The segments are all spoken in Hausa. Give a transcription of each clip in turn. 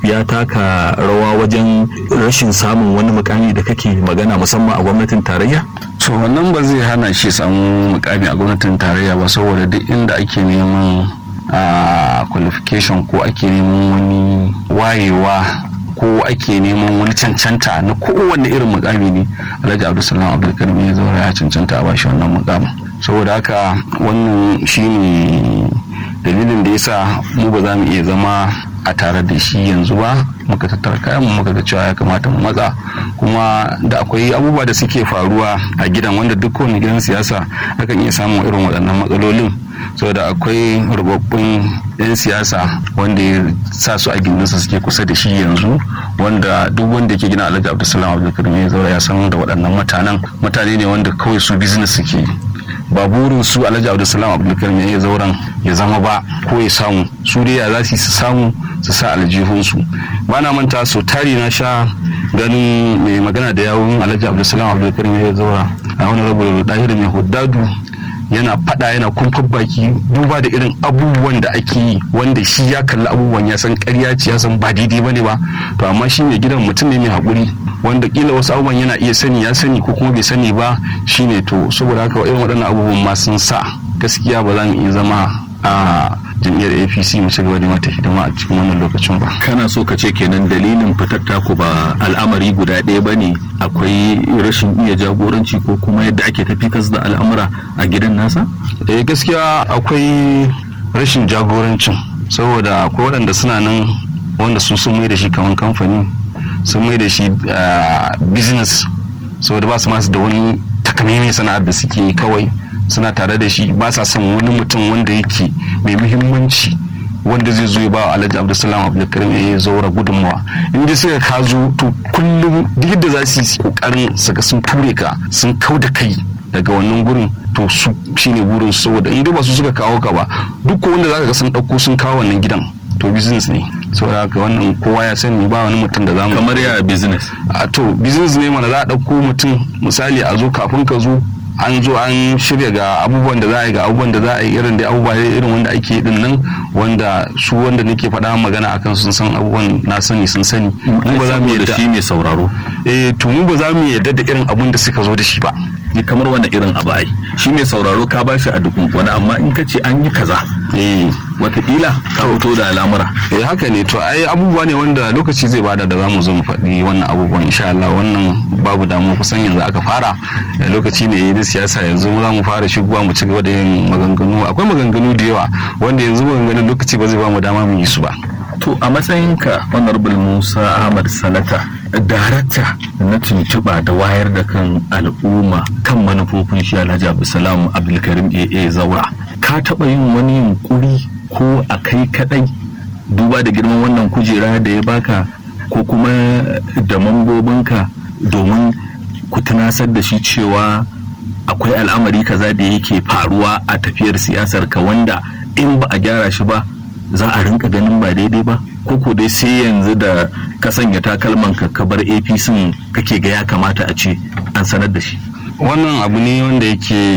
ya taka rawa wajen rashin samun wani mukami da kake magana musamman a gwamnatin tarayya so wannan ba zai hana shi samu mukami a gwamnatin tarayya ba saboda duk inda ake neman a qualification ko ake neman wani wayewa ko ake neman wani cancanta na kowanne irin mukami ne alhaji abdulsalam abdulkarim ya zaura ya cancanta a bashi wannan mukamin saboda haka wannan shine dalilin da yasa mu ba za mu iya zama a tare da shi yanzu ba muka tattara kayan mu muka ga cewa ya kamata mu matsa kuma da akwai abubuwa da suke faruwa a gidan wanda duk wani gidan siyasa akan iya samun irin waɗannan matsalolin saboda akwai rubabbun 'yan siyasa wanda ya sa su a gindinsa suke kusa da shi yanzu wanda duk wanda ke gina alhaji abdulsalam abdulkarim ya zaura ya san da waɗannan mutanen mutane ne wanda kawai su business suke ba burin su alhaji abdulsalam abdulkarim ya zauren ya zama ba ko ya samu su dai ya za su samu su sa aljihunsu ba na manta so tari na sha ganin mai magana da yawun alhaji abdulsalam abdulkarim ya zaura a wani rabu dahiru mai huddadu yana fada yana kumfar baki duba da irin abubuwan da ake yi wanda shi ya kalli abubuwan ya san karya ce ya san ba daidai ba ne ba to amma shi mai gidan mutum ne mai haƙuri wanda kila wasu abubuwan yana iya sani ya sani ko kuma bai sani ba shine to saboda haka irin waɗannan abubuwan ma sun sa gaskiya ba za mu iya zama a jam'iyyar apc mu ci gaba da mata hidima a cikin wannan lokacin ba kana so ka ce kenan dalilin fitar taku ba al'amari guda ɗaya ba ne akwai rashin iya jagoranci ko kuma yadda ake tafi da al'amura a gidan nasa eh gaskiya akwai rashin jagorancin saboda akwai waɗanda suna nan wanda su sun mai da shi kamar kamfani sun mai da shi business saboda ba su masu da wani takamaiman sana'ar da suke kawai suna tare da shi ba sa son wani mutum wanda yake mai muhimmanci wanda zai zo ya ba alhaji abdulsalam abdulkarim ya zaura gudunmawa in dai suka ka zo to kullum duk yadda za su yi kokarin saka sun ture ka sun kau da kai daga wannan gurin to su shine burin su saboda in dai ba su suka kawo ka ba duk wanda zaka ga sun dauko sun kawo wannan gidan to business ne saboda haka wannan kowa ya sani ba wani mutum da zamu kamar ya business a to business ne mana za a dauko mutum misali a zo kafin ka zo an zo an shirya ga abubuwan da za a yi ga abubuwan da za a yi irin da abubuwa irin wanda ake din nan wanda su wanda nake faɗa magana akan sun san abubuwan na sani sun sani mu ba za mu yadda shi mai sauraro eh to mu ba za mu yadda da irin abun da suka zo da shi ba ni kamar wani irin abu ai shi mai sauraro ka bashi a dukun wani amma in ka ce an yi kaza eh watakila ka fito da al'amura eh haka ne to ai abubuwa ne wanda lokaci zai bada da zamu zo mu faɗi wannan abubuwan insha Allah wannan babu damu kusan yanzu aka fara lokaci ne na siyasa yanzu za mu fara shigowa mu ci gaba da yin maganganu akwai maganganu da yawa wanda yanzu maganganun lokaci ba zai ba mu dama mu yi su ba to a matsayinka honorable musa ahmad sanata darakta na tuntuɓa da wayar da kan al'umma kan manufofin shi alhaji abdulsalam abdulkarim aa zaura ka taɓa yin wani yunkuri ko a kai kaɗai duba da girman wannan kujera da ya baka ko kuma da mambobinka domin ku tunasar da shi cewa akwai al'amari kaza da yake faruwa a tafiyar siyasar ka wanda in ba a gyara shi ba za a rinka ganin ba daidai ba ko ko dai sai yanzu da ka sanya takalman ka ka bar apc kake ga ya kamata a ce an sanar da shi wannan abu ne wanda yake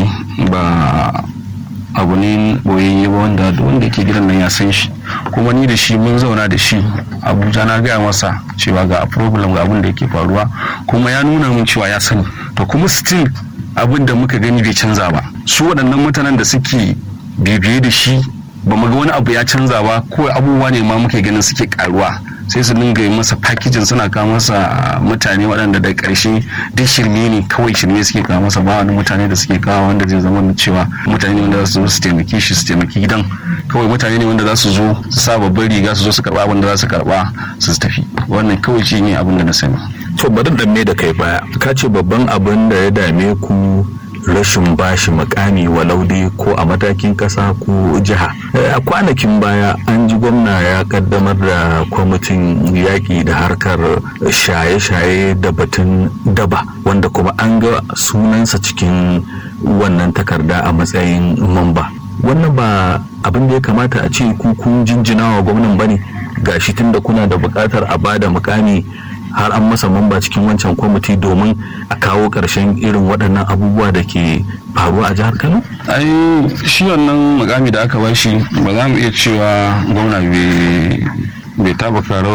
ba abu ne boyayye ba wanda wanda ke gidan nan ya san shi kuma ni da shi mun zauna da shi abuja na gaya masa cewa ga problem ga abin da yake faruwa kuma ya nuna min cewa ya sani to kuma still abin da muka gani bai canza ba su waɗannan mutanen da suke bibiye da shi ba mu ga wani abu ya canza ba ko abubuwa ne ma muke ganin suke karuwa sai su dinga yi masa fakijin suna kawo masa mutane waɗanda da ƙarshe duk shirme ne kawai shirme suke kawo masa ba wani mutane da suke kawo wanda zai zama cewa mutane ne wanda za su zo su taimake shi su taimaki gidan kawai mutane ne wanda za su zo su sa babban riga su zo su karɓa abin da za su karɓa su tafi wannan kawai shi ne abin da na sani. to bari dan me da kai baya ka ce babban abin da ya dame ku rashin bashi makami walau dai ko a matakin kasa ko jiha a kwanakin baya an ji gwamna ya kaddamar da kwamitin yaƙi da harkar shaye-shaye da batun daba wanda kuma an ga sunansa cikin wannan takarda a matsayin mamba wannan ba abin da ya kamata a ce ku kun jinjina wa gwamnan bane gashi tunda kuna da buƙatar a bada mukami har an masa mamba cikin wancan kwamiti domin a kawo ƙarshen irin waɗannan abubuwa da ke faruwa a jihar kano? ai shi wannan mukami da aka bashi ba za mu iya cewa gwamna bai tabaka